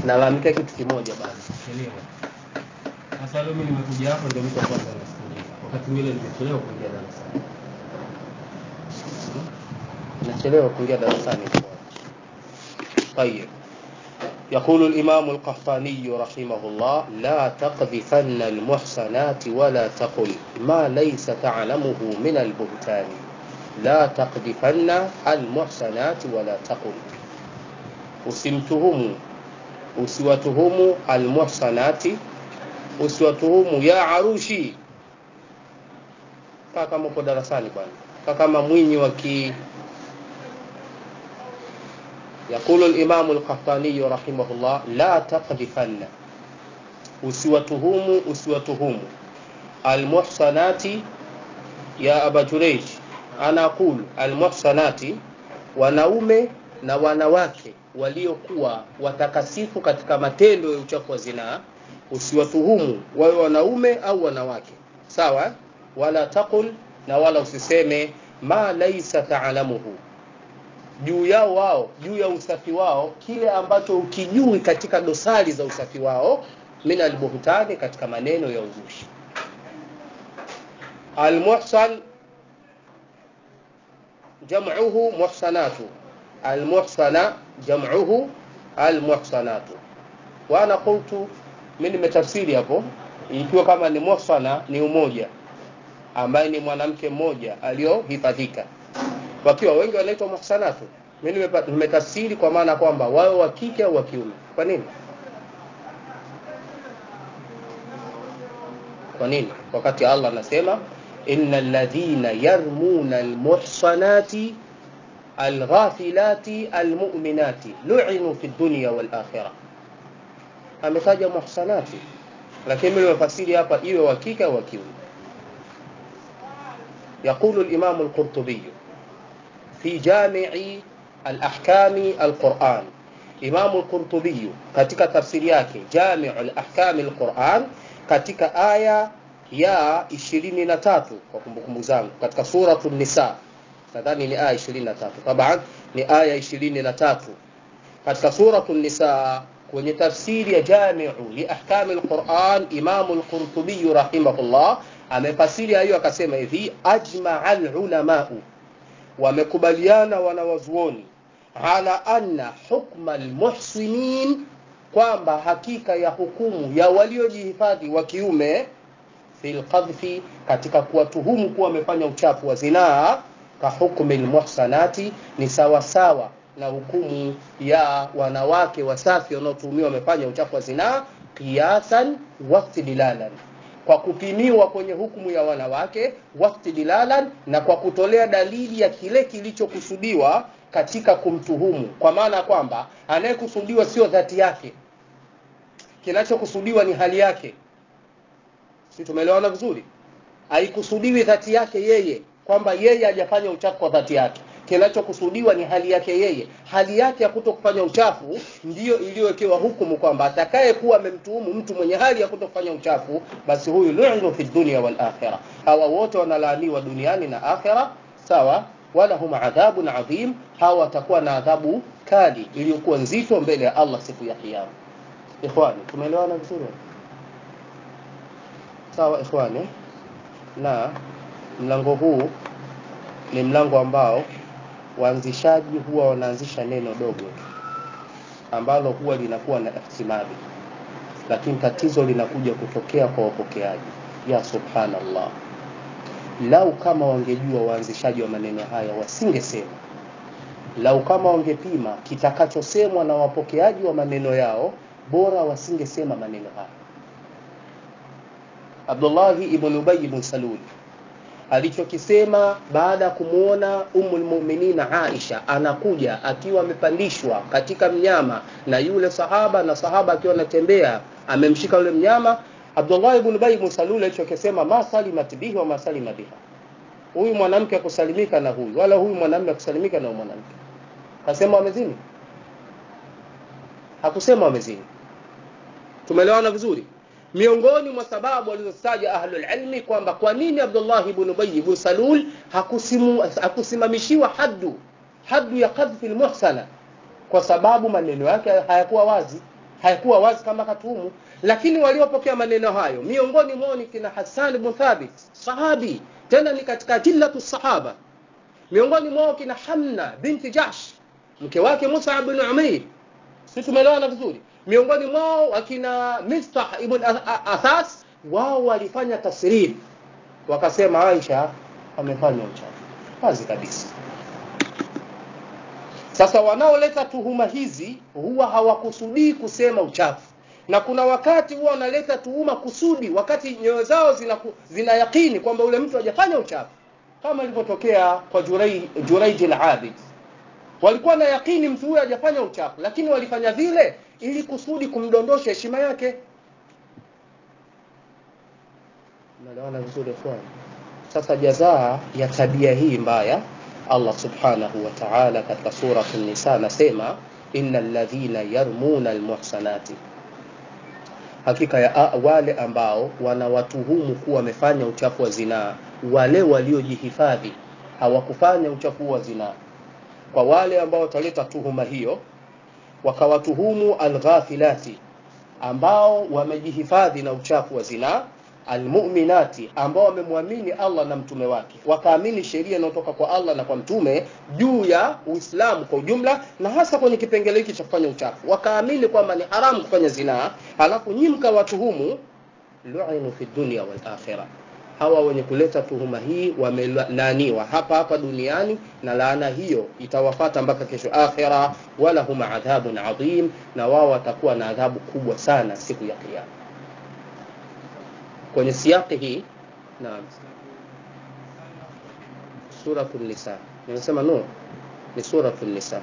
nalalamikia kitu kimoja basi Chelewa. Sasa leo mimi nimekuja hapa ndio mtu wa kwanza anasikiliza. Wakati mwingine nimechelewa kuingia darasani. nachelewa kuingia darasani طيب يقول الإمام القحطاني رحمه الله لا تقذفن المحصنات ولا تقل ما ليس تعلمه من البهتان لا تقذفن المحصنات ولا تقل usimtuhumu usiwatuhumu almuhsanati usiwatuhumu ya arushi kaa kama uko darasani bwana kaa kama mwinyi wa ki يقول الإمام القحطاني رحمه الله لا تقذفن usiwatuhumu usiwatuhumu almuhsanati ya aba jureij ana aqulu almuhsanati wanaume na wanawake waliokuwa watakasifu katika matendo ya uchafu wa zinaa usiwatuhumu wawe wanaume au wanawake sawa wala taqul na wala usiseme ma laisa taalamuhu juu yao wao juu ya usafi wao kile ambacho ukijui katika dosari za usafi wao min albuhtani katika maneno ya uzushi almuhsan jam'uhu muhsanatu almuhsana jam'uhu almuhsanatu wa ana qultu mimi nimetafsiri hapo ikiwa kama ni muhsana ni umoja ambaye ni mwanamke mmoja aliyohifadhika wakiwa wengi wanaitwa muhsanatu mimi nimepa- nimetafsiri kwa maana kwamba wawe wa kike au wa kiume kwa nini kwa nini wakati Allah anasema innal ladhina yarmuna almuhsanati alghafilati almu'minati lu'inu fi dunya wal akhirah ametaja muhsanati lakini mimi nimefasiri hapa iwe wa kike au wa kiume يقول الإمام القرطبي في جامع الأحكام القرآن إمام القرطبي katika tafsiri yake جامع الأحكام القرآن katika aya ya 23 kwa kumbukumbu zangu katika suratu nisa nadhani ni aya 23 taban ni aya 23 katika suratu nisa kwenye tafsiri ya jamiu li ahkami alquran imamu alqurtubi rahimahullah amefasiri hiyo akasema hivi ajmaa alulamau wamekubaliana wanawazuoni ala anna hukma almuhsinin kwamba hakika ya hukumu ya waliojihifadhi wa kiume fil qadhfi katika kuwatuhumu kuwa wamefanya uchafu wa zinaa ka hukmi almuhsanati ni sawa sawa na hukumu ya wanawake wasafi wanaotuhumiwa wamefanya uchafu wa zinaa qiyasan wastidlalan kwa kupimiwa kwenye hukumu ya wanawake wastidlalan na kwa kutolea dalili ya kile kilichokusudiwa katika kumtuhumu kwa maana kwamba anayekusudiwa sio dhati yake kinachokusudiwa ni hali yake si tumeelewana vizuri haikusudiwi dhati yake yeye kwamba yeye hajafanya uchafu kwa dhati yake kinachokusudiwa ni hali yake yeye hali yake ya kuto kufanya uchafu ndiyo iliyowekewa hukumu kwamba atakaye kuwa amemtuhumu mtu mwenye hali ya kuto kufanya uchafu basi huyu lu'nu fi dunya wal akhirah hawa wote wanalaaniwa duniani na akhira sawa wala hum adhabun adhim hawa watakuwa na adhabu kali iliyokuwa nzito mbele ya Allah siku ya kiyama ikhwani tumeelewana vizuri sawa ikhwani na mlango huu ni mlango ambao waanzishaji huwa wanaanzisha neno dogo ambalo huwa linakuwa na ihtimali lakini tatizo linakuja kutokea kwa wapokeaji ya subhanallah lau kama wangejua waanzishaji wa maneno haya wasingesema lau kama wangepima kitakachosemwa na wapokeaji wa maneno yao bora wasingesema maneno haya Abdullahi ibn Ubay ibn Salul alichokisema baada ya kumuona Ummul Mu'minina Aisha anakuja akiwa amepandishwa katika mnyama na yule sahaba na sahaba akiwa anatembea amemshika yule mnyama Abdullah ibn Ubay ibn Salul alichokisema ma salimat bihi wa ma salima biha huyu mwanamke akusalimika na huyu wala huyu mwanamume akusalimika na huyu mwanamke akasema wamezini hakusema wamezini tumeelewana vizuri miongoni mwa sababu walizotaja ahlul ilmi kwamba kwa nini Abdullah ibn Ubay ibn Salul hakusimu, hakusimamishiwa haddu haddu ya qadhfi almuhsana kwa sababu maneno yake hayakuwa wazi haikuwa wazi kama katuhumu lakini waliopokea maneno hayo miongoni mwao ni kina Hassan ibn Thabit sahabi tena ni katika jillatu sahaba miongoni mwao kina Hamna binti Jahsh mke wake Musa ibn Umair sisi tumeelewana vizuri miongoni mwao akina Mistah ibn Athas wao walifanya tasrif wakasema Aisha amefanya uchafu wazi kabisa sasa wanaoleta tuhuma hizi huwa hawakusudii kusema uchafu na kuna wakati huwa wanaleta tuhuma kusudi wakati nyoyo zao zina, zina yakini kwamba ule mtu hajafanya uchafu kama ilivyotokea kwa Juraij al-Abid walikuwa na yakini mtu huyo hajafanya uchafu lakini walifanya vile ili kusudi kumdondosha heshima yake Unaelewana vizuri ikhwan sasa jazaa ya tabia hii mbaya Allah subhanahu wa ta'ala katika sura an-nisa anasema innal ladhina yarmuna almuhsanati hakika ya wale ambao wanawatuhumu kuwa wamefanya uchafu wa zinaa wale waliojihifadhi hawakufanya uchafu wa zinaa kwa wale ambao wataleta tuhuma hiyo wakawatuhumu alghafilati ambao wamejihifadhi na uchafu wa zinaa almu'minati ambao wamemwamini Allah na mtume wake wakaamini sheria inayotoka kwa Allah na kwa mtume juu ya Uislamu kwa ujumla na hasa kwenye kipengele hiki cha kufanya uchafu wakaamini kwamba ni haramu kufanya zinaa alafu nyinyi mkawatuhumu lu'inu fi dunya wal akhirah hawa wenye kuleta tuhuma hii wamelaaniwa hapa hapa duniani na laana hiyo itawafata mpaka kesho akhira wala huma adhabun adhim na wao watakuwa na adhabu kubwa sana siku ya kiyama kwenye siaki hii naam suratul nisa nimesema no ni suratul nisa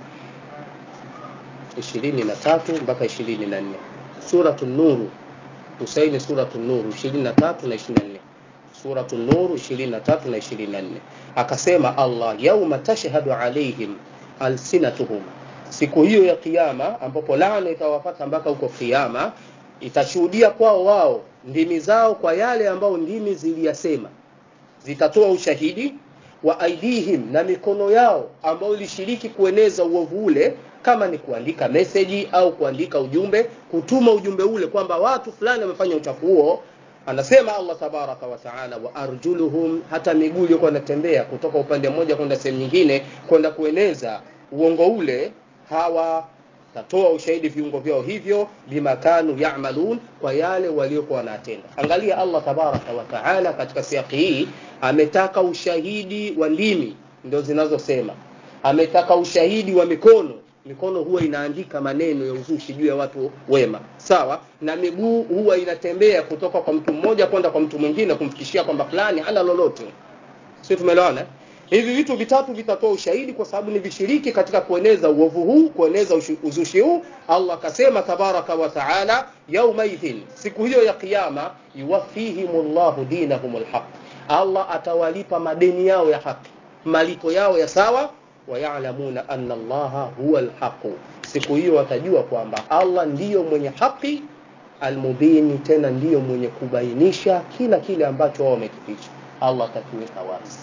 23 mpaka 24 suratul nuru Husaini suratul nuru 23 na 24 suratul nuru 23 na 24 akasema Allah yauma tashhadu alaihim alsinatuhum siku hiyo ya kiyama ambapo laana itawapata mpaka huko kiyama itashuhudia kwao wao ndimi zao kwa yale ambao ndimi ziliyasema zitatoa ushahidi wa aidihim na mikono yao ambao ilishiriki kueneza uovu ule kama ni kuandika meseji au kuandika ujumbe kutuma ujumbe ule kwamba watu fulani wamefanya uchafu huo anasema Allah tabaraka wa taala wa arjuluhum hata miguu iliyokuwa inatembea kutoka upande mmoja kwenda sehemu nyingine kwenda kueneza uongo ule hawa tatoa ushahidi viungo vyao hivyo bimakanu ya'malun kwa yale waliokuwa wanatenda angalia Allah tabaraka wa taala katika siaki hii ametaka ushahidi wa ndimi ndio zinazosema ametaka ushahidi wa mikono mikono huwa inaandika maneno ya uzushi juu ya watu wema sawa na miguu huwa inatembea kutoka kwa mtu mmoja kwenda kwa mtu mwingine kumfikishia kwamba fulani hana lolote sio tumeelewana hivi vitu vitatu vitatoa ushahidi kwa sababu ni vishiriki katika kueneza uovu huu kueneza uzushi huu Allah akasema tabaraka wa taala yaumaidhin siku hiyo ya kiyama yuwafihimullahu dinahumul haq Allah atawalipa madeni yao ya haki malipo yao ya sawa wayalamuna anna allaha huwa alhaqu siku hiyo watajua kwamba Allah ndiyo mwenye haki almubini tena ndiyo mwenye kubainisha kila kile ambacho wao wamekificha Allah atakiweka wazi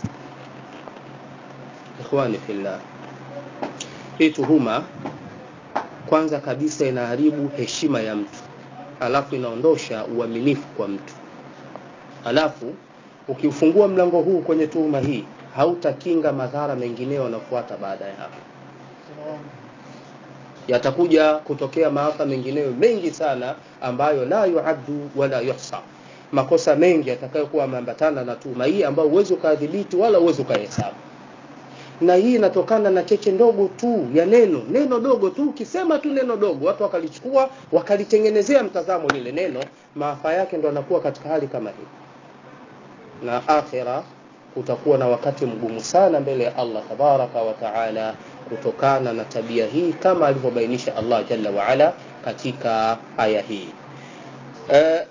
ikhwani fillah hii tuhuma kwanza kabisa inaharibu heshima ya mtu alafu inaondosha uaminifu kwa mtu alafu ukiufungua mlango huu kwenye tuhuma hii hautakinga madhara mengineyo yanafuata baada ya hapo yatakuja kutokea maafa mengineyo mengi sana ambayo la yuaddu wala yuhsa makosa mengi yatakayokuwa yameambatana na tuhuma hii ambayo huwezi ukadhibiti wala huwezi ukahesabu na hii inatokana na cheche ndogo tu ya neno neno dogo tu ukisema tu neno dogo watu wakalichukua wakalitengenezea mtazamo lile neno maafa yake ndo anakuwa katika hali kama hii na akhira kutakuwa na wakati mgumu sana mbele ya Allah tabaraka wa taala kutokana na tabia hii kama alivyobainisha Allah jalla wa ala katika aya hii e,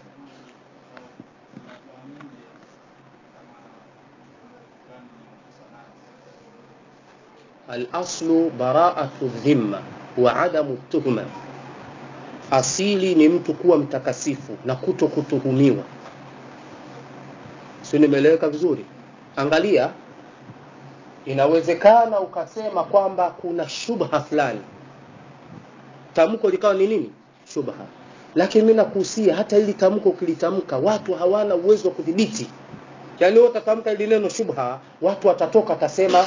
al-aslu bara'atu dhimma wa adamu tuhma asili ni mtu kuwa mtakasifu na kuto kutuhumiwa si nimeeleweka vizuri angalia inawezekana ukasema kwamba kuna shubha fulani tamko likawa ni nini shubha lakini mimi nakuhusia hata ili tamko ukilitamka watu hawana uwezo wa kudhibiti yaani wewe utatamka ili neno shubha watu watatoka atasema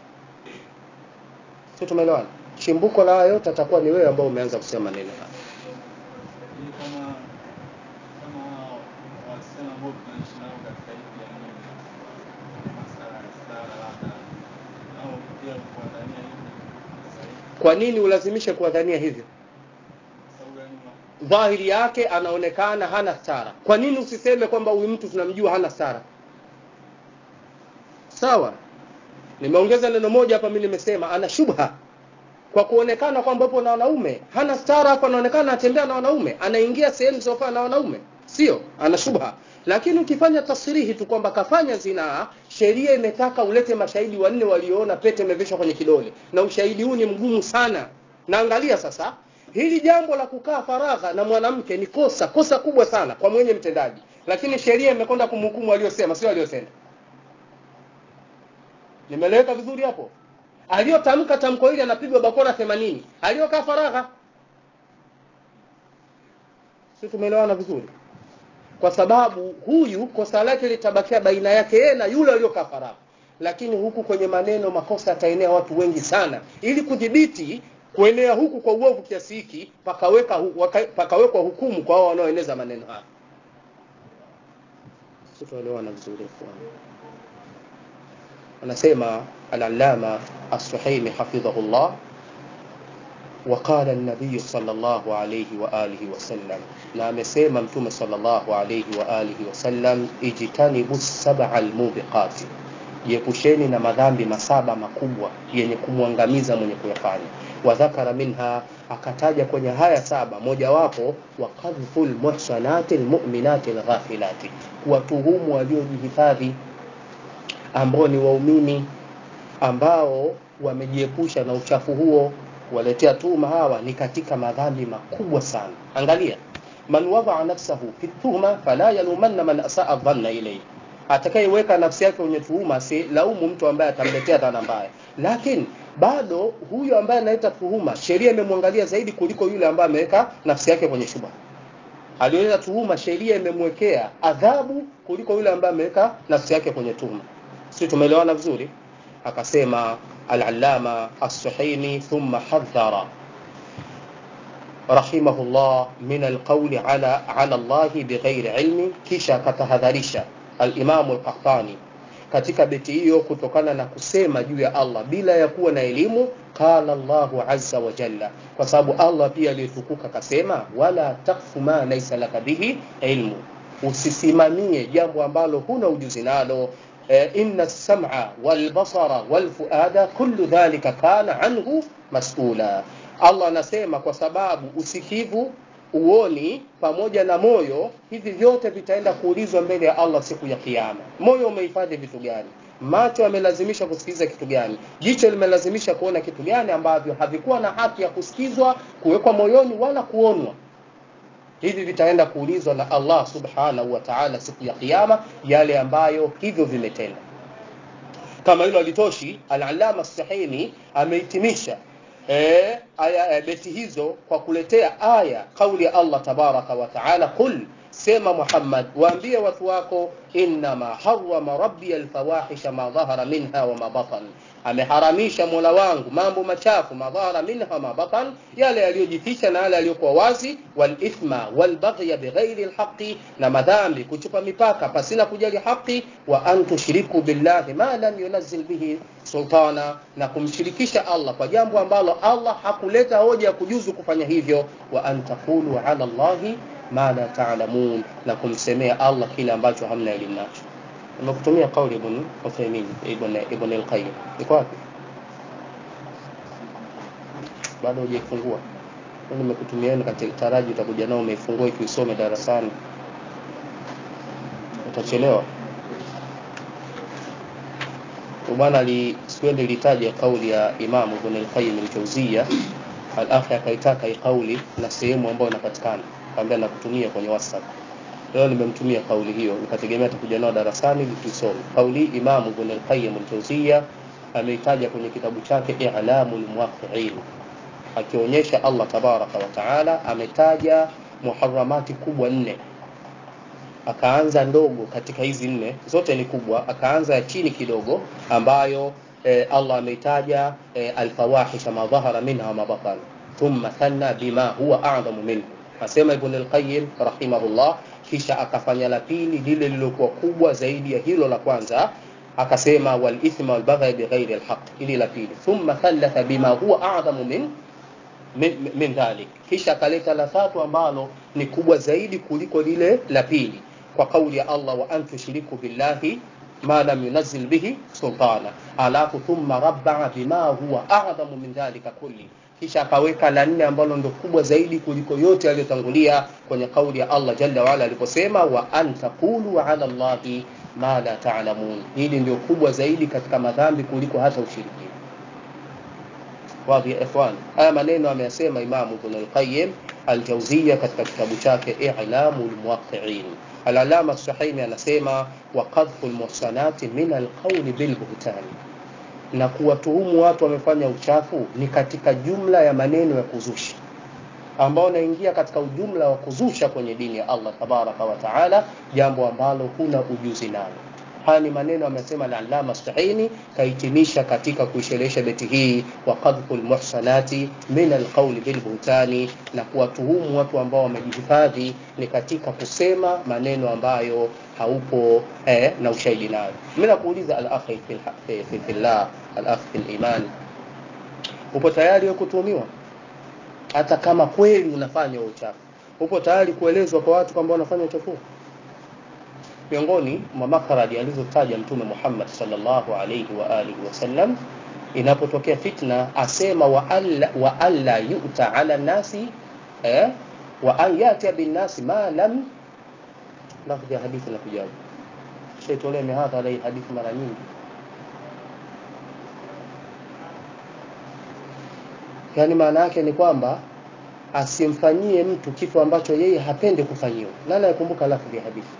sio tumeelewana chimbuko la haya yote atakuwa ni wewe ambao umeanza kusema neno haya Ni kama kama wasichana ambao tunaishi nao katika hii jamii, masala ya stara labda, au pia kuwadhania hivi sahihi, kwa nini ulazimishe kuwadhania hivyo sababu gani una- dhahiri yake anaonekana hana stara kwa nini usiseme kwamba huyu mtu tunamjua hana stara sawa nimeongeza neno moja hapa mimi nimesema ana shubha kwa kuonekana kwamba yupo na wanaume hana stara hapo anaonekana anatembea na wanaume anaingia sehemu zilizofaa na wanaume sio ana shubha lakini ukifanya tasrihi tu kwamba kafanya zinaa sheria imetaka ulete mashahidi wanne walioona pete imevishwa kwenye kidole na ushahidi huu ni mgumu sana na angalia sasa hili jambo la kukaa faragha na mwanamke ni kosa kosa kubwa sana kwa mwenye mtendaji lakini sheria imekwenda kumhukumu aliyosema sio aliyotenda nimeleweka vizuri hapo aliyotamka tamko hili anapigwa bakora 80 aliyokaa faragha si tumeelewana vizuri kwa sababu huyu kosa lake litabakia baina yake yeye na yule aliyokaa faragha lakini huku kwenye maneno makosa yataenea watu wengi sana ili kudhibiti kuenea huku kwa uovu kiasi hiki pakaweka hu, waka, pakawekwa hukumu kwa hao wanaoeneza maneno haya si tuelewana vizuri ikhwan anasema al-allama as-suhaimi hafidhahullah وقال النبي صلى الله عليه وآله وسلم na amesema mtume sallallahu alayhi wa alihi wasallam ijtanibu sab'a almubiqati jiepusheni na madhambi masaba makubwa yenye kumwangamiza mwenye kuyafanya wa dhakara minha akataja kwenye haya saba mojawapo wa qadhful muhsanati almu'minati alghafilati kuwatuhumu waliojihifadhi ambao ni waumini ambao wamejiepusha na uchafu huo waletea tuhuma hawa ni katika madhambi makubwa sana angalia man wadaa nafsahu fi tuhma fala yalumanna man asaa dhanna ilayhi atakayeweka nafsi yake kwenye tuhuma si laumu mtu ambaye atamletea dhana mbaya lakini bado huyu ambaye analeta tuhuma sheria imemwangalia zaidi kuliko yule ambaye ameweka nafsi yake kwenye shubha aliyoleta tuhuma sheria imemwekea adhabu kuliko yule ambaye ameweka nafsi yake kwenye tuhuma sisi tumeelewana vizuri akasema al-allama as-suhaimi thumma hadhara rahimahullah min al-qawli ala ala Allah bighairi ilmi kisha akatahadharisha al-imam al-qahtani katika beti hiyo kutokana na kusema juu ya Allah bila ya kuwa na elimu qala Allahu azza wa jalla kwa sababu Allah pia aliyetukuka kasema wala takfu ma laysa laka bihi ilmu usisimamie jambo ambalo huna ujuzi nalo eh, inna as-sam'a wal basara wal fuada kullu dhalika kana anhu mas'ula Allah anasema kwa sababu usikivu uoni pamoja na moyo hivi vyote vitaenda kuulizwa mbele ya Allah siku ya kiyama moyo umehifadhi vitu gani macho yamelazimisha kusikiliza kitu gani jicho limelazimisha kuona kitu gani ambavyo havikuwa na haki ya kusikizwa kuwekwa moyoni wala kuonwa hivi vitaenda kuulizwa na Allah subhanahu wa ta'ala siku ya kiyama yale ambayo hivyo vimetenda kama hilo alitoshi al-allama as-sahimi amehitimisha eh, aya eh, beti hizo kwa kuletea aya kauli ya Allah tabaraka wa taala qul sema Muhammad waambie watu wako innama harrama rabbi alfawahisha ma dhahara minha wa ma batan ameharamisha Mola wangu mambo machafu madhara minha ma batan yale yaliyojificha na yale yaliyokuwa wazi wal ithma wal baghy bighairi alhaqi na madhambi kuchupa mipaka pasina kujali haki wa an tushriku billahi ma lam yunzil bihi sultana na kumshirikisha Allah kwa jambo ambalo Allah hakuleta hoja ya kujuzu kufanya hivyo wa an taqulu ala Allahi ma la ta'lamun na kumsemea Allah kile ambacho hamna elimu nacho nimekutumia kauli ibn Uthaymeen ibn ibn al-Qayyim iko wapi bado hujaifungua nimekutumieni katika taraji utakuja nao umeifungua ikiusome darasani utachelewa bwana ali sikwende litaja kauli ya Imam Ibn al-Qayyim al-Jawziyya al-akhi akaitaka hii kauli na sehemu ambayo inapatikana kaambia nakutumia kwenye WhatsApp leo nimemtumia kauli hiyo nikategemea atakuja nao darasani ili tuisome kauli Imam Ibn al-Qayyim al-Jawziyya ameitaja kwenye kitabu chake I'lamul Muwaqqi'in akionyesha Allah tabaraka wa taala ametaja muharamati kubwa nne akaanza ndogo katika hizi nne zote ni kubwa akaanza ya chini kidogo ambayo eh, Allah ameitaja eh, alfawahisha ma dhahara minha wa ma batana thumma thanna bima huwa a'zamu minhu asema ibn al-qayyim rahimahullah kisha akafanya la pili lile lilokuwa kubwa zaidi ya hilo la kwanza akasema wal ithma wal baghy bighairi al-haqq ili la pili thumma thalatha bima huwa a'zamu min min, min dhalik kisha akaleta la tatu ambalo ni kubwa zaidi kuliko lile la pili kwa kauli ya Allah wa an tushriku billahi ma lam yunzil bihi sultana alafu thumma rabbaa bima huwa a'zamu min dhalika kulli kisha akaweka la nne ambalo ndo kubwa zaidi kuliko yote yaliyotangulia kwenye kauli ya Allah jalla waala aliposema wa an taqulu ala Allahi ma la ta'lamun hili ndio kubwa zaidi katika madhambi kuliko hata ushirikina wadhi ya ikhwan haya maneno ameyasema imamu ibn al-qayyim al-jawziyya katika kitabu chake i'lamu al-muwaqqi'in al-alama as-sahimi anasema wa qadhfu al-muhsanati min al-qawli bil buhtani na kuwatuhumu watu wamefanya uchafu ni katika jumla ya maneno ya kuzusha ambao unaingia katika ujumla wa kuzusha kwenye dini ya Allah tabaraka wa taala jambo ambalo huna ujuzi nalo haya ni maneno amesema al-allama stahini kahitimisha katika kuisherehesha beti hii wa qadhful muhsanati min alqawli bil buhtani na kuwatuhumu watu ambao wamejihifadhi ni katika kusema maneno ambayo haupo eh, na ushahidi nayo mimi nakuuliza al-akhi fi fi- fi fillah al-akhi fil iman upo tayari wewe kutuhumiwa hata kama kweli unafanya uchafu upo tayari kuelezwa kwa watu kwamba unafanya uchafu miongoni mwa makaradi alizotaja mtume Muhammad sallallahu alayhi wa alihi wasallam inapotokea fitna asema wa alla, wa alla yu'ta ala nasi eh, wa an yati bin nasi ma lam lafzi ya hadithi na kujabu shaitolea mihadha alai hadithi mara nyingi yani maana yake ni kwamba asimfanyie mtu kitu ambacho yeye hapendi kufanyiwa nani anakumbuka lafzi ya hadithi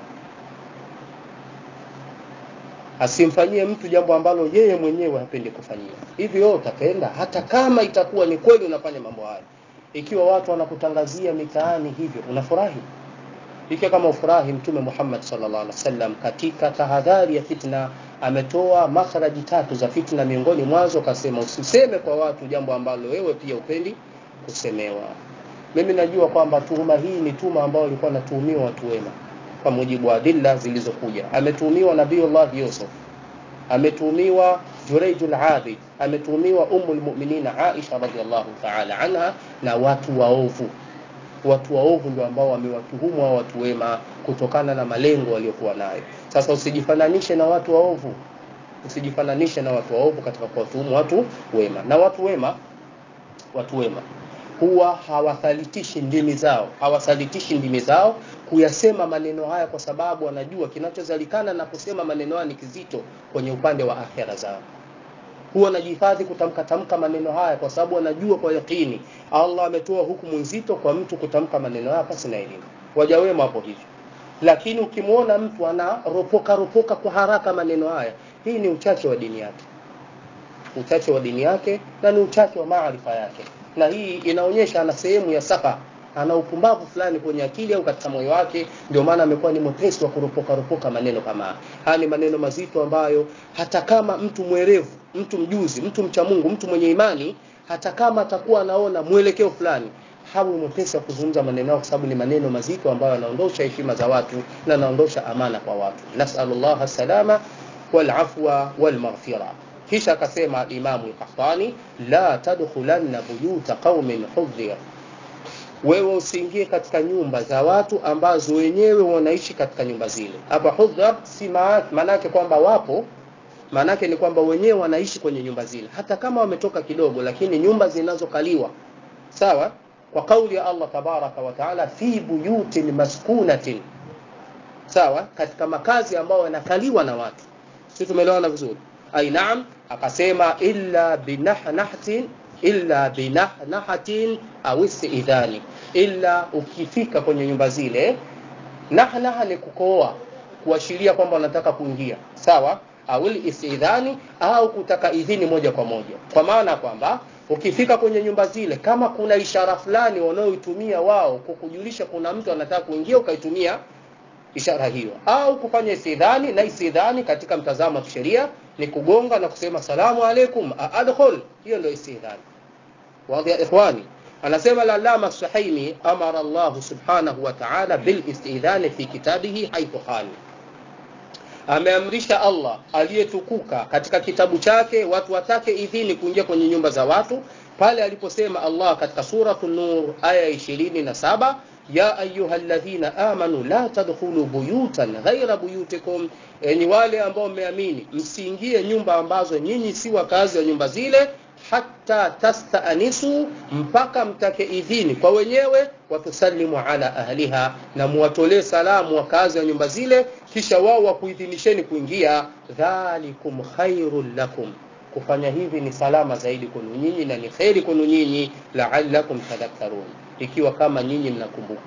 asimfanyie mtu jambo ambalo yeye mwenyewe hapendi kufanyiwa hivi wewe utapenda hata kama itakuwa ni kweli unafanya mambo haya ikiwa watu wanakutangazia mitaani hivyo unafurahi ikiwa kama ufurahi mtume Muhammad sallallahu alaihi wasallam katika tahadhari ya fitna ametoa makharaji tatu za fitna miongoni mwazo akasema usiseme kwa watu jambo ambalo wewe pia upendi kusemewa mimi najua kwamba tuhuma hii ni tuhuma ambayo ilikuwa natuhumiwa watu wema kwa mujibu wa adilla zilizokuja ametuhumiwa nabiiullah Yusuf ametuhumiwa Jurayjul Abid ametuhumiwa Ummul Mu'minin Aisha radhiallahu ta'ala anha na watu waovu watu waovu ndio ambao wamewatuhumu hao watu wema kutokana na malengo waliokuwa nayo sasa usijifananishe na watu waovu usijifananishe na watu waovu katika kuwatuhumu watu wema na watu wema watu wema huwa hawathalitishi ndimi zao hawasalitishi ndimi zao kuyasema maneno haya kwa sababu wanajua kinachozalikana na kusema maneno haya ni kizito kwenye upande wa akhera zao huwa wanajihifadhi kutamka tamka maneno haya kwa sababu wanajua kwa yakini Allah ametoa hukumu nzito kwa mtu kutamka maneno haya pasi na elimu waja wema hapo hivyo lakini ukimwona mtu anaropoka ropoka kwa haraka maneno haya hii ni uchache wa dini yake uchache wa dini yake na ni uchache wa maarifa yake na hii inaonyesha ana sehemu ya safa ana upumbavu fulani kwenye akili au katika moyo wake ndio maana amekuwa ni mwepesi wa kuropoka ropoka maneno kama haya haya ni maneno mazito ambayo hata kama mtu mwerevu mtu mjuzi mtu mcha Mungu mtu mwenye imani hata kama atakuwa anaona mwelekeo fulani hawi mwepesi wa kuzungumza maneno kwa sababu ni maneno mazito ambayo yanaondosha heshima za watu na yanaondosha amana kwa watu nasallallahu salama wal afwa wal maghfira kisha akasema imamu al-Qahtani la tadkhulanna buyuta qaumin hudhir wewe usiingie katika nyumba za watu ambazo wenyewe wanaishi katika nyumba zile hapa hudhar si maana yake kwamba wapo maana yake ni kwamba wenyewe wanaishi kwenye nyumba zile hata kama wametoka kidogo lakini nyumba zinazokaliwa sawa kwa kauli ya Allah tabaraka wa taala fi buyutin maskunatin sawa katika makazi ambayo yanakaliwa na watu sisi tumeelewana vizuri ai naam akasema illa binahnahatin illa binahnahatin au istidhani illa ukifika kwenye nyumba zile nahnaha ni kukoa kuashiria kwamba unataka kuingia sawa au istidhani au kutaka idhini moja kwa moja kwa maana kwamba ukifika kwenye nyumba zile kama kuna ishara fulani wanaoitumia wao kukujulisha kuna mtu anataka kuingia ukaitumia ishara hiyo au kufanya istidhani na istidhani katika mtazamo wa kisheria ni kugonga na kusema salamu alaikum adkhul hiyo ndio istidhani wadhi ya ikhwani anasema lalama suhaimi amara Allah subhanahu wa ta'ala bil istidhani fi kitabihi haythu qala ameamrisha Allah aliyetukuka katika kitabu chake watu watake idhini kuingia kwenye nyumba za watu pale aliposema Allah katika suratu Nur aya 27 ya ayyuhalladhina amanu la tadkhulu buyutan ghaira buyutikum, enyi wale ambao mmeamini msiingie nyumba ambazo nyinyi si wakazi wa nyumba zile hata tastaanisu, mpaka mtake idhini kwa wenyewe, watusalimu ala ahliha, na muwatolee salamu wakazi wa nyumba zile, kisha wao wakuidhinisheni kuingia. Dhalikum khairul lakum, kufanya hivi ni salama zaidi kwenu nyinyi na ni kheri kwenu nyinyi, la'allakum tadhakkarun, ikiwa kama nyinyi mnakumbuka.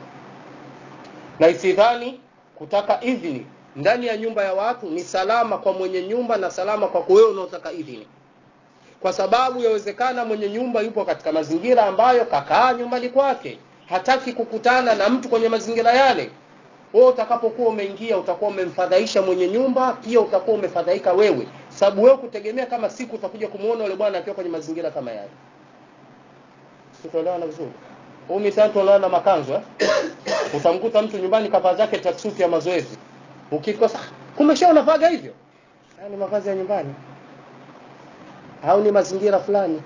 Na isidhani kutaka idhini ndani ya nyumba ya watu ni salama kwa mwenye nyumba na salama kwa wewe unaotaka idhini kwa sababu yawezekana mwenye nyumba yupo katika mazingira ambayo kakaa nyumbani kwake, hataki kukutana na mtu kwenye mazingira yale. Wewe utakapokuwa umeingia utakuwa umemfadhaisha mwenye nyumba, pia utakuwa umefadhaika wewe, sababu wewe kutegemea kama siku utakuja kumuona yule bwana akiwa kwenye mazingira kama yale. Sitoelewana vizuri. Huu misali tunaona na makanzu eh? Utamkuta mtu nyumbani kavaa zake tracksuit ya mazoezi. Ukikosa kumesha unavaga hivyo. Haya ni mavazi ya nyumbani au ni mazingira fulani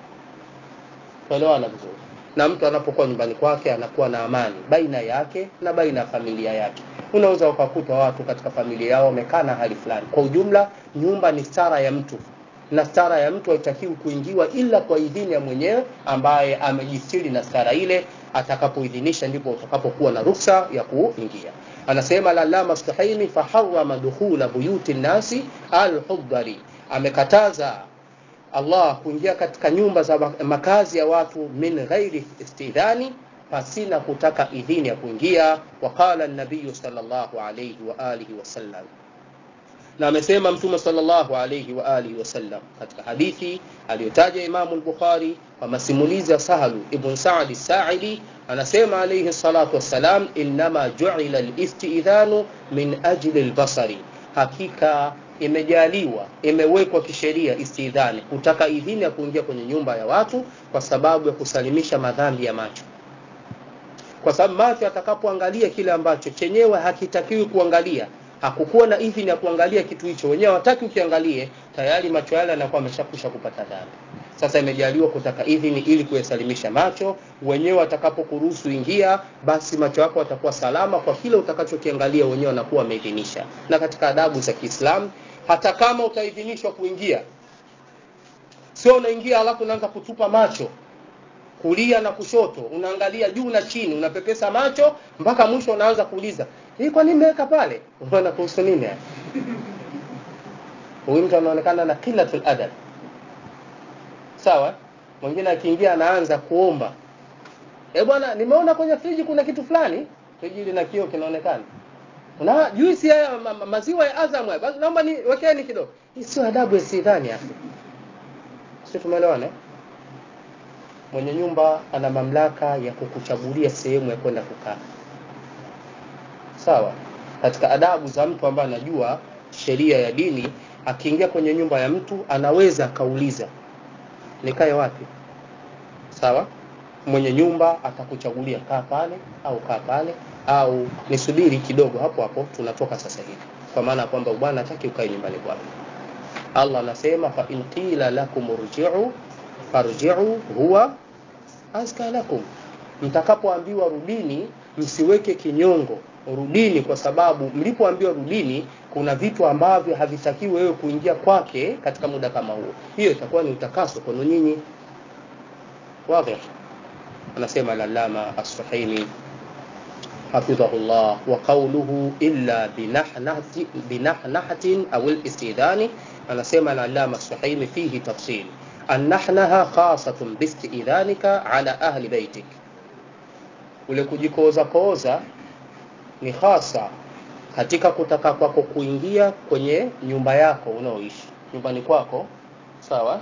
tuelewana vizuri na mtu anapokuwa nyumbani kwake anakuwa na amani baina yake na baina ya familia yake unaweza ukakuta watu katika familia yao wamekaa na hali fulani kwa ujumla nyumba ni stara ya mtu na stara ya mtu haitakiwi kuingiwa ila kwa idhini ya mwenyewe ambaye amejistiri na stara ile atakapoidhinisha ndipo utakapokuwa na ruksa ya kuingia anasema lalama stahimi faharama dukhula buyuti nnasi alhudari amekataza Allah kuingia katika nyumba za makazi ya watu min ghairi istidhani pasina kutaka idhini ya kuingia waqala an-nabiy sallallahu alayhi wa alihi wasallam na amesema mtume sallallahu alayhi wa alihi wasallam katika hadithi aliyotaja Imamu al-Bukhari kwa masimulizi ya Sahlu ibn Sa'd as-Sa'idi anasema alayhi salatu wassalam innama ju'ila al-istidhanu min ajli al-basari hakika imejaliwa imewekwa kisheria istidhani kutaka idhini ya kuingia kwenye nyumba ya watu kwa sababu ya kusalimisha madhambi ya macho kwa sababu macho atakapoangalia kile ambacho chenyewe hakitakiwi kuangalia hakukuwa na idhini ya kuangalia kitu hicho wenyewe hawataki ukiangalie tayari macho yale yanakuwa ameshakwisha kupata dhambi sasa imejaliwa kutaka idhini ili kuyasalimisha macho wenyewe watakapokuruhusu ingia basi macho yako yatakuwa salama kwa kile utakachokiangalia wenyewe wanakuwa wameidhinisha na katika adabu za Kiislamu hata kama utaidhinishwa kuingia sio unaingia alafu unaanza kutupa macho kulia na kushoto unaangalia juu na chini unapepesa macho mpaka mwisho unaanza kuuliza hii kwa nini nimeweka pale unaona kuhusu nini haya huyu mtu anaonekana na qillatul adab sawa mwingine akiingia anaanza kuomba eh bwana nimeona kwenye friji kuna kitu fulani friji lina kioo kinaonekana una juisi ya ma, ma, maziwa ya Azam haya basi naomba ni wekeni kidogo hii sio adabu ya sidhani hapo sio tumeelewana eh? mwenye nyumba ana mamlaka ya kukuchagulia sehemu ya kwenda kukaa sawa katika adabu za mtu ambaye anajua sheria ya dini akiingia kwenye nyumba ya mtu anaweza akauliza nikae wapi sawa mwenye nyumba atakuchagulia kaa pale au kaa pale au nisubiri kidogo hapo hapo tunatoka sasa hivi kwa maana kwamba bwana hataki ukae nyumbani kwake Allah anasema fa in qila lakum urji'u farji'u huwa azka lakum mtakapoambiwa rudini msiweke kinyongo rudini kwa sababu mlipoambiwa rudini kuna vitu ambavyo havitakiwi wewe kuingia kwake katika muda kama huo hiyo itakuwa ni utakaso kwenu nyinyi wazi anasema lalama as-suhaimi hafidhahullah wa qawluhu illa binahnati binahnahatin au al-istidani anasema lalama as-suhaimi fihi tafsil annahnaha khasatun biistidhanika ala ahli baitik ule kujikoza koza ni hasa katika kutaka kwako kuingia kwenye nyumba yako unaoishi nyumbani kwako sawa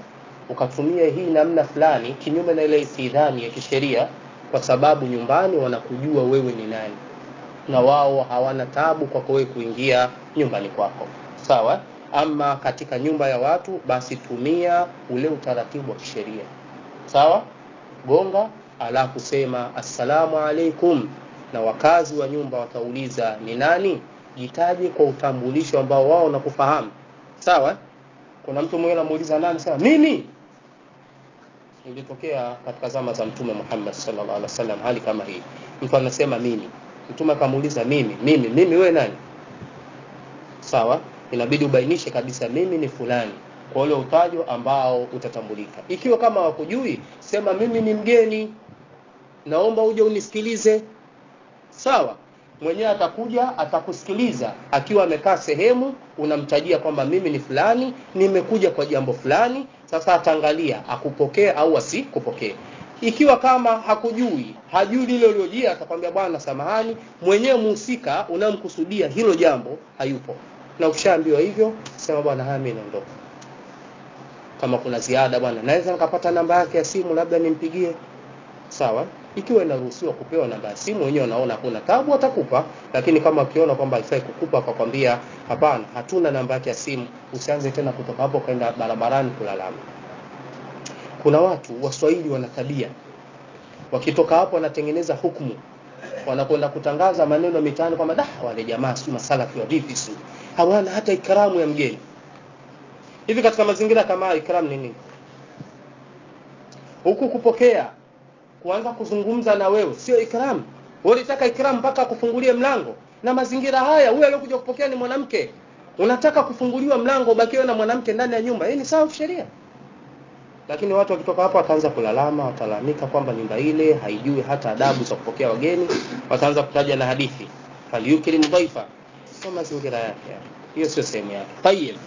ukatumia hii namna fulani kinyume na ile istidhani ya kisheria kwa sababu nyumbani wanakujua wewe ni nani na wao hawana tabu kwako wewe kuingia nyumbani kwako sawa ama katika nyumba ya watu basi tumia ule utaratibu wa kisheria sawa gonga alafu sema assalamu alaikum na wakazi wa nyumba watauliza ni nani jitaje kwa utambulisho ambao wao wanakufahamu sawa kuna mtu mwingine anamuuliza nani sema mimi ilitokea katika zama za mtume Muhammad sallallahu alaihi wasallam hali kama hii mtu anasema mimi mtume akamuuliza mimi mimi mimi wewe nani sawa inabidi ubainishe kabisa mimi ni fulani kwa ule utajo ambao utatambulika ikiwa kama wakujui sema mimi ni mgeni naomba uje unisikilize sawa mwenyewe atakuja atakusikiliza akiwa amekaa sehemu unamtajia kwamba mimi ni fulani nimekuja kwa jambo fulani sasa ataangalia akupokee au asikupokee ikiwa kama hakujui hajui lile uliojia atakwambia bwana samahani mwenyewe muhusika unamkusudia hilo jambo hayupo na ukishaambiwa hivyo sema bwana haya mimi naondoka kama kuna ziada bwana naweza nikapata namba yake ya simu labda nimpigie sawa ikiwa inaruhusiwa kupewa namba ya simu wenyewe wanaona hakuna tabu atakupa lakini kama ukiona kwamba haifai kukupa akakwambia hapana hatuna namba yake ya simu usianze tena kutoka hapo kwenda barabarani kulalama kuna watu waswahili wana tabia wakitoka hapo wanatengeneza hukumu wanakwenda kutangaza maneno mitaani kwamba dah wale jamaa si masalafi wa vipi si hawana hata ikramu ya mgeni hivi katika mazingira kama haya ikram ni nini huku kupokea kuanza kuzungumza na wewe sio ikram wewe unataka ikram mpaka kufungulie mlango na mazingira haya huyo aliyokuja kupokea ni mwanamke unataka kufunguliwa mlango ubakiwe na mwanamke ndani ya nyumba hii ni sawa sheria lakini watu wakitoka hapo wataanza kulalama watalalamika kwamba nyumba ile haijui hata adabu za kupokea wageni wataanza kutaja na hadithi falyukrim dhaifa sio mazingira yake hiyo sio sehemu yake tayeb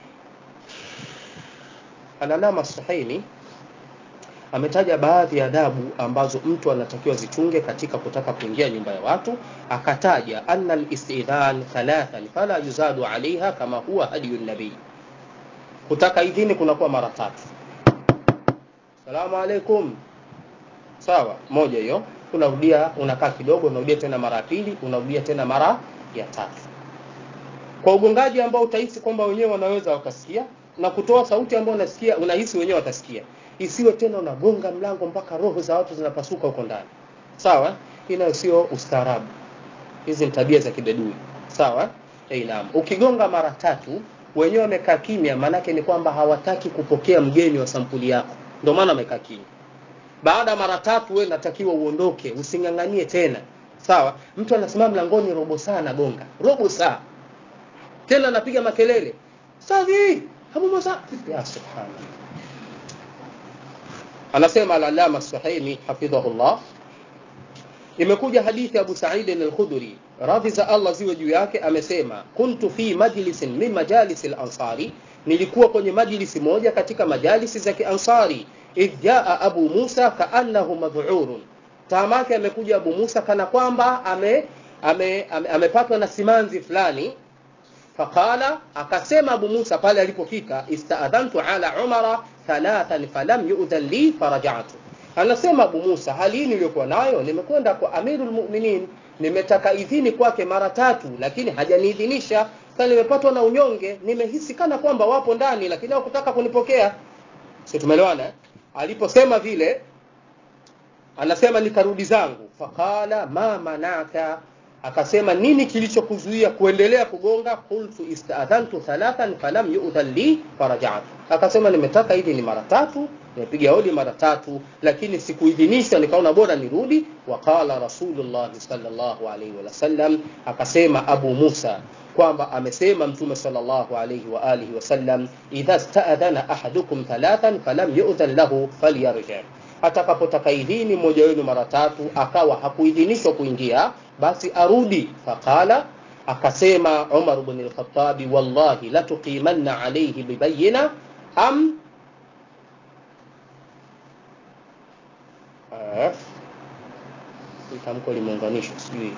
Al-Alama Suhaimi ametaja baadhi ya adabu ambazo mtu anatakiwa zichunge katika kutaka kuingia nyumba ya watu akataja anna al-istidhan thalathan fala yuzadu alaiha kama huwa hadiyu nabii kutaka idhini kunakuwa mara tatu salamu alaikum sawa moja hiyo unarudia unakaa kidogo unarudia tena mara ya pili unarudia tena mara ya tatu kwa ugongaji ambao utahisi kwamba wenyewe wanaweza wakasikia na kutoa sauti ambayo unasikia unahisi wenyewe watasikia isiwe tena unagonga mlango mpaka roho za watu zinapasuka huko ndani sawa hii nayo sio ustaarabu hizi ni tabia za kibedui sawa eh naam ukigonga mara tatu wenyewe wamekaa kimya maanake ni kwamba hawataki kupokea mgeni wa sampuli yako ndio maana wamekaa kimya baada ya mara tatu wewe natakiwa uondoke usinganganie tena sawa mtu anasimama mlangoni robo saa anagonga robo saa tena anapiga makelele safi hapo mosa ya subhanallah anasema al-allama suhaimi hafidhahullah imekuja hadithi Abu Sa'id al-Khudri radhi za Allah ziwe juu yake amesema kuntu fi majlisin min majalis al-ansari nilikuwa kwenye majlisi moja katika majalisi za kiansari idh jaa Abu Musa kaannahu madh'urun tamake amekuja Abu Musa kana kwamba ame amepatwa ame, ame, ame na simanzi fulani faqala akasema Abu Musa pale alipofika istaadhantu ala Umara thalathan falam yu'dhan li faraja'tu anasema Abu Musa hali hii niliyokuwa nayo nimekwenda kwa Amirul Mu'minin nimetaka idhini kwake mara tatu lakini hajaniidhinisha sasa nimepatwa na unyonge nimehisi kana kwamba wapo ndani lakini hawakutaka kunipokea sio tumeelewana eh? aliposema vile anasema nikarudi zangu faqala ma manaka akasema nini kilichokuzuia kuendelea kugonga qultu istadhantu thalathan falam yu'dhan li faraja'tu akasema nimetaka hivi ni mara tatu nimepiga hodi mara tatu lakini sikuidhinishwa nikaona bora nirudi waqala rasulullah sallallahu alaihi wasallam akasema abu musa kwamba amesema mtume sallallahu alaihi wa alihi wasallam idha sta'adhana ahadukum thalathan falam yu'dhan lahu falyarji atakapotaka idhini mmoja wenu mara tatu akawa hakuidhinishwa kuingia basi arudi faqala akasema Umar ibn al-Khattab wallahi la tuqimanna alayhi bibayina am eh tamko limeunganishwa sijui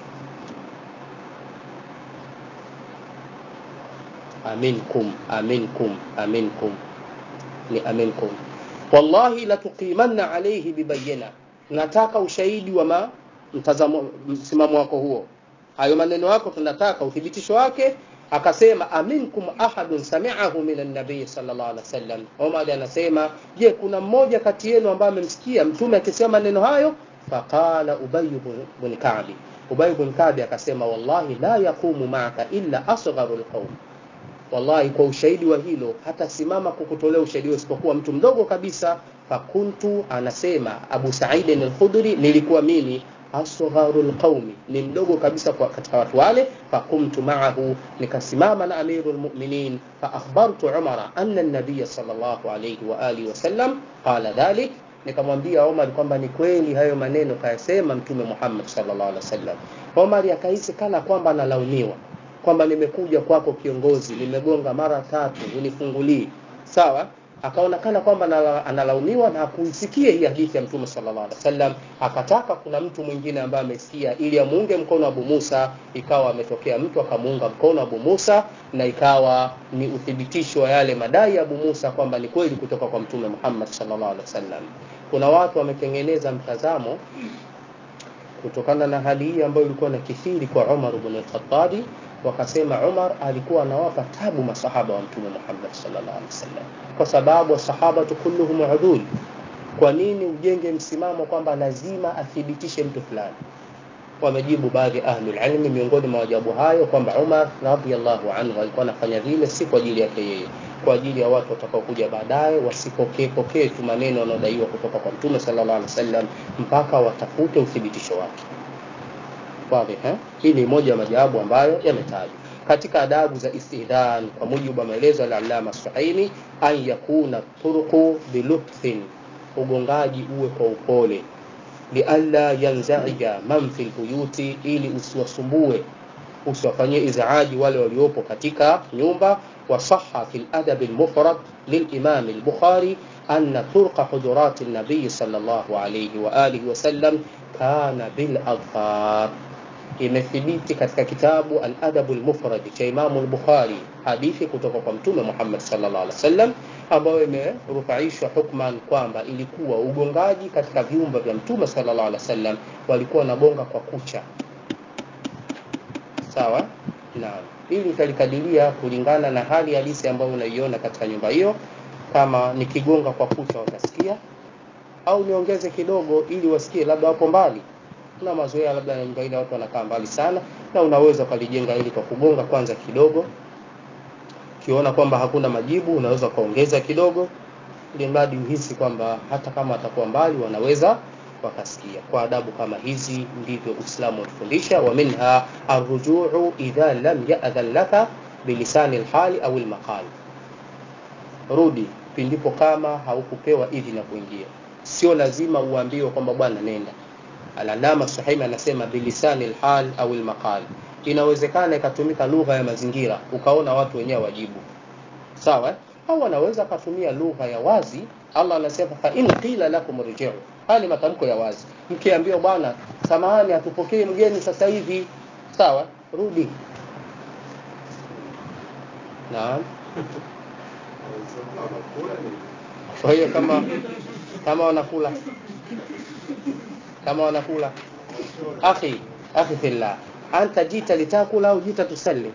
aminkum aminkum aminkum ni aminkum wallahi latuqimanna alayhi bibayina nataka ushahidi wa ma, mtazamo msimamo wako huo hayo maneno yako tunataka uthibitisho wake akasema aminkum ahadun sami'ahu min an-nabiy sallallahu alaihi wasallam Umar anasema je kuna mmoja kati yenu ambaye amemsikia mtume akisema maneno hayo faqala ubay ibn ka'b ubay ibn ka'b akasema wallahi la yaqumu ma'aka illa asgharul qawm wallahi kwa ushahidi wa hilo hata simama kukutolea ushahidi huo isipokuwa mtu mdogo kabisa fakuntu anasema Abu Sa'id al-Khudri nilikuwa mimi asgharul qaumi ni mdogo kabisa kwa katika watu wale fakumtu ma'ahu nikasimama na amirul mu'minin fa akhbartu Umar anna an-nabiy sallallahu alayhi wa alihi wasallam qala dhalik nikamwambia Omar kwamba ni kweli hayo maneno kayasema mtume Muhammad sallallahu alaihi wasallam Omar akahisi kana kwamba analaumiwa kwamba nimekuja kwako kiongozi nimegonga mara tatu unifungulie sawa akaonekana kwamba anala- analaumiwa na kuisikia hii hadithi ya mtume sallallahu alaihi wasallam akataka kuna mtu mwingine ambaye amesikia ili amuunge mkono Abu Musa ikawa ametokea mtu akamuunga mkono Abu Musa na ikawa ni uthibitisho wa yale madai ya Abu Musa kwamba ni kweli kutoka kwa mtume Muhammad sallallahu alaihi wasallam kuna watu wametengeneza mtazamo kutokana na hali hii ambayo ilikuwa na kithiri kwa Umar ibn al-Khattab wakasema Umar alikuwa anawapa tabu masahaba wa mtume Muhammad sallallahu alaihi wasallam kwa sababu sahaba kulluhum udul kwa nini ujenge msimamo kwamba lazima athibitishe mtu fulani wamejibu baadhi ya ahlul ilmi miongoni mwa wajabu hayo kwamba Umar radhiallahu anhu alikuwa anafanya vile si kwa ajili yake yeye kwa ajili ya watu watakaokuja baadaye wasipokee pokee tu maneno yanayodaiwa kutoka kwa mtume sallallahu alaihi wasallam mpaka watafute uthibitisho wake wazi eh hii ni moja ya majawabu ambayo yametajwa katika adabu za istidhan kwa mujibu wa maelezo ya Allama Suhaimi an yakuna turqu bilutfin ugongaji uwe kwa upole lialla yanzaija man fil buyuti ili usiwasumbue usiwafanyie izaaji wale waliopo katika nyumba wasaha fil adab al-mufrad للإمام البخاري أن طرق حجرات النبي صلى الله عليه وآله وسلم كان بالأظفار imethibiti katika kitabu al-Adab al-Mufrad cha Imam al-Bukhari hadithi kutoka kwa Mtume Muhammad sallallahu alaihi wasallam ambayo imerufaishwa hukman kwamba ilikuwa ugongaji katika viumba vya Mtume sallallahu alaihi wasallam walikuwa wanagonga kwa kucha sawa naam ili utalikadiria kulingana na hali halisi ambayo unaiona katika nyumba hiyo kama nikigonga kwa kucha watasikia au niongeze kidogo ili wasikie labda wapo mbali kuna mazoea labda na nyumba ile watu wanakaa mbali sana na unaweza ukalijenga ili kwa kugonga kwanza kidogo ukiona kwamba hakuna majibu unaweza ukaongeza kidogo ili mradi uhisi kwamba hata kama atakuwa mbali wanaweza wakasikia kwa adabu kama hizi ndivyo Uislamu unatufundisha wa minha arrujuu idha lam ya'dhan laka bilisani alhali au almaqal rudi pindipo kama haukupewa idhini ya kuingia sio lazima uambiwe kwamba bwana nenda Al-Allama Suhaimi anasema bilisani alhal au almaqal inawezekana ikatumika lugha ya mazingira ukaona watu wenyewe wajibu sawa eh? au anaweza akatumia lugha ya wazi Allah anasema fa in qila lakum rji'u hali matamko ya wazi mkiambiwa bwana samahani hatupokee mgeni sasa hivi sawa rudi naam kwa hiyo kama kama wanakula kama wanakula akhi akhi fillah anta jita litakula au jita tusalli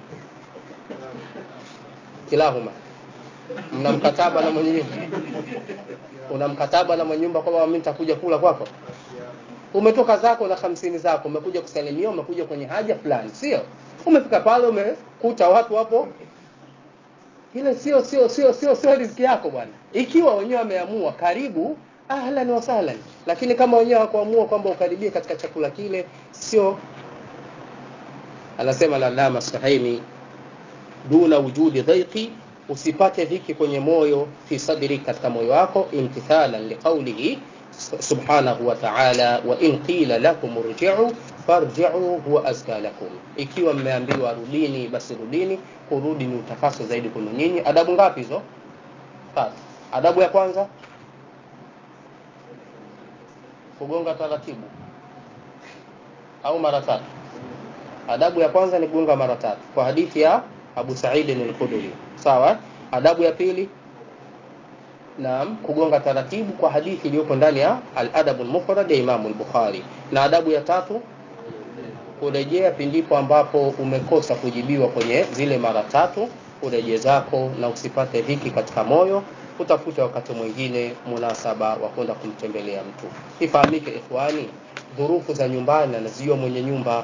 kilahuma mna mkataba na mwenye nyumba una mkataba na mwenye nyumba kwamba mimi nitakuja kula kwako umetoka zako na hamsini zako umekuja kusalimia umekuja kwenye haja fulani sio umefika pale umekuta watu hapo ile sio sio sio sio sio riziki yako bwana ikiwa wenyewe wameamua karibu ahlan wa sahlan lakini kama wenyewe hawakuamua kwamba ukaribie katika chakula kile sio anasema lalama sahaimi duna wujudi dhaiqi usipate dhiki kwenye moyo fi sadri katika moyo wako imtithalan liqaulihi subhanahu wa ta'ala wa in qila lakum irji'u farji'u huwa azka lakum ikiwa mmeambiwa rudini basi rudini kurudi ni utakaso zaidi kwenu nyinyi adabu ngapi hizo tatu adabu ya kwanza kugonga taratibu au mara tatu adabu ya kwanza ni kugonga mara tatu kwa hadithi ya Abu Sa'id al-Khudri sawa adabu ya pili naam kugonga taratibu kwa hadithi iliyopo ndani ya al-adab al-mufrad ya Imam al-Bukhari na adabu ya tatu kurejea pindipo ambapo umekosa kujibiwa kwenye zile mara tatu urejee zako na usipate dhiki katika moyo utafute wakati mwingine munasaba wa kwenda kumtembelea mtu ifahamike ikhwani dhurufu za nyumbani anazijua mwenye nyumba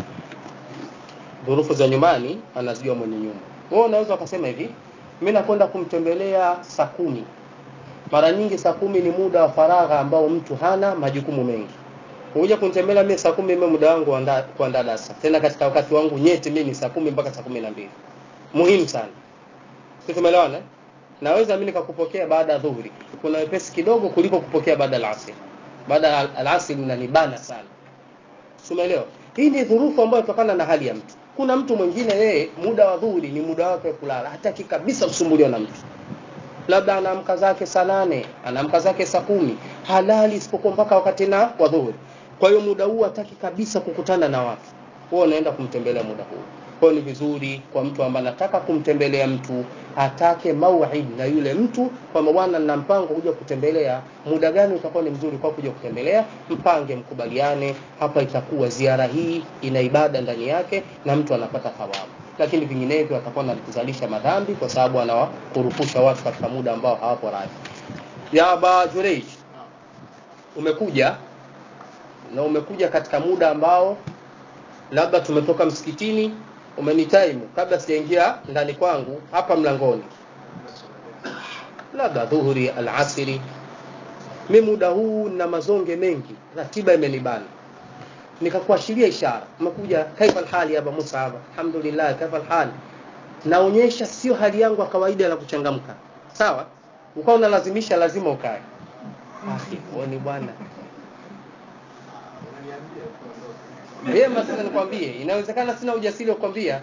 dhurufu za nyumbani anazijua mwenye nyumba wewe unaweza ukasema hivi mimi nakwenda kumtembelea saa kumi mara nyingi saa kumi ni muda wa faragha ambao mtu hana majukumu mengi kuja kunitembelea mimi saa kumi mimi muda wangu wa kuandaa darasa tena katika wakati wangu nyeti mimi ni saa kumi mpaka saa kumi na mbili muhimu sana sisi tumeelewana eh? naweza mimi nikakupokea baada ya dhuhuri kuna wepesi kidogo kuliko kupokea baada ya asri baada ya alasri unanibana sana umeelewa hii ni dhurufu ambayo kutokana na hali ya mtu kuna mtu mwingine yeye muda wa dhuhuri ni muda wake wa kulala hataki kabisa kusumbuliwa na mtu labda anaamka zake saa nane anaamka zake saa kumi halali isipokuwa mpaka wakati na wa dhuhuri kwa hiyo muda huu hataki kabisa kukutana na watu huwa unaenda kumtembelea muda huu kwa hiyo ni vizuri kwa mtu ambaye anataka kumtembelea mtu atake mauid na yule mtu kwamba bwana nina mpango kuja kutembelea muda gani utakuwa ni mzuri kwa kuja kutembelea mpange mkubaliane hapa itakuwa ziara hii ina ibada ndani yake na mtu anapata thawabu lakini vinginevyo atakuwa anazalisha madhambi kwa sababu anawakurupusha watu katika muda ambao hawapo radhi ya Aba Jureij umekuja na umekuja katika muda ambao labda tumetoka msikitini umenitaimu kabla sijaingia ndani kwangu hapa mlangoni labda dhuhuri alasiri mi muda huu na mazonge mengi ratiba imenibana nikakuashiria ishara umekuja kaifa alhali aba Musa hapa alhamdulillah kaifa alhali naonyesha sio hali yangu ya kawaida ya kuchangamka sawa ukawa unalazimisha lazima ukae ni bwana vyema sasa nikwambie inawezekana sina ujasiri wa kukwambia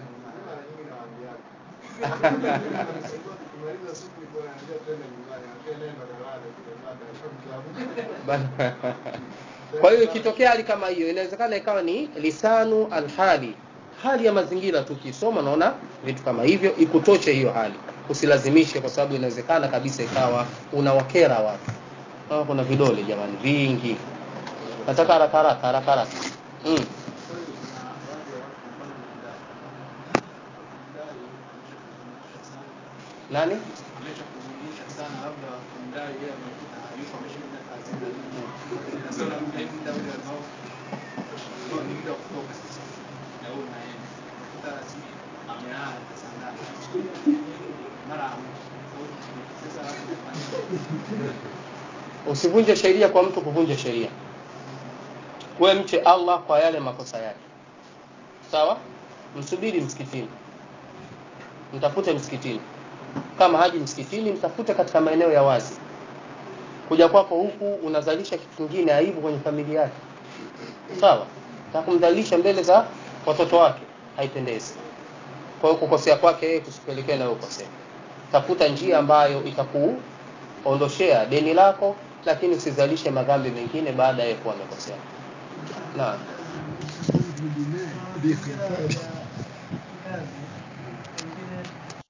kwa hiyo ikitokea hali kama hiyo inawezekana ikawa ni lisanu alhali hali ya mazingira tu ukisoma naona vitu kama hivyo ikutoshe hiyo hali usilazimishe kwa sababu inawezekana kabisa ikawa unawakera watu kama kuna vidole jamani vingi nataka haraka haraka haraka haraka mm. nani usivunje sheria kwa mtu kuvunja sheria we mche allah kwa yale makosa yake sawa msubiri msikitini mtafute msikitini kama haji msikitini mtafute katika maeneo ya wazi kuja kwako huku unazalisha kitu kingine aibu kwenye familia yake sawa na kumdhalilisha mbele za watoto wake haipendezi kwa hiyo kukosea kwake yeye kusipelekea nawe ukosea tafuta njia ambayo itakuondoshea deni lako lakini usizalishe madhambi mengine baada ya kuwa amekosea naam